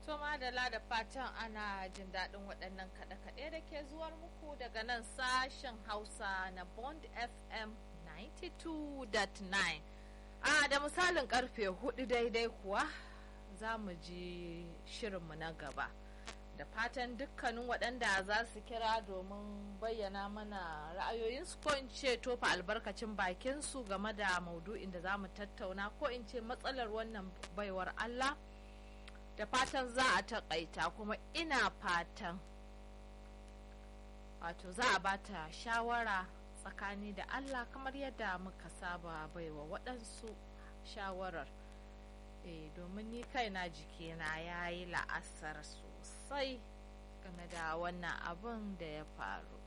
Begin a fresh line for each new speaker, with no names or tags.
To madala da fatan ana jin daɗin waɗannan kaɗe-kaɗe da ke zuwar muku daga nan sashen Hausa na Bond FM 92.9. A da misalin karfe hudu daidai kuwa za mu ji shirinmu na gaba. Da fatan dukkanin waɗanda za su kira domin bayyana mana ra'ayoyinsu ko in ce tofa albarkacin bakinsu game da maudu'in da za mu tattauna ko in ce matsalar wannan baiwar Allah. da fatan za a taƙaita kuma ina fatan wato za a bata shawara tsakani da Allah kamar yadda muka saba baiwa waɗansu shawarar eh domin ni kaina jikina ya yi la'asar sosai game da wannan abin da ya faru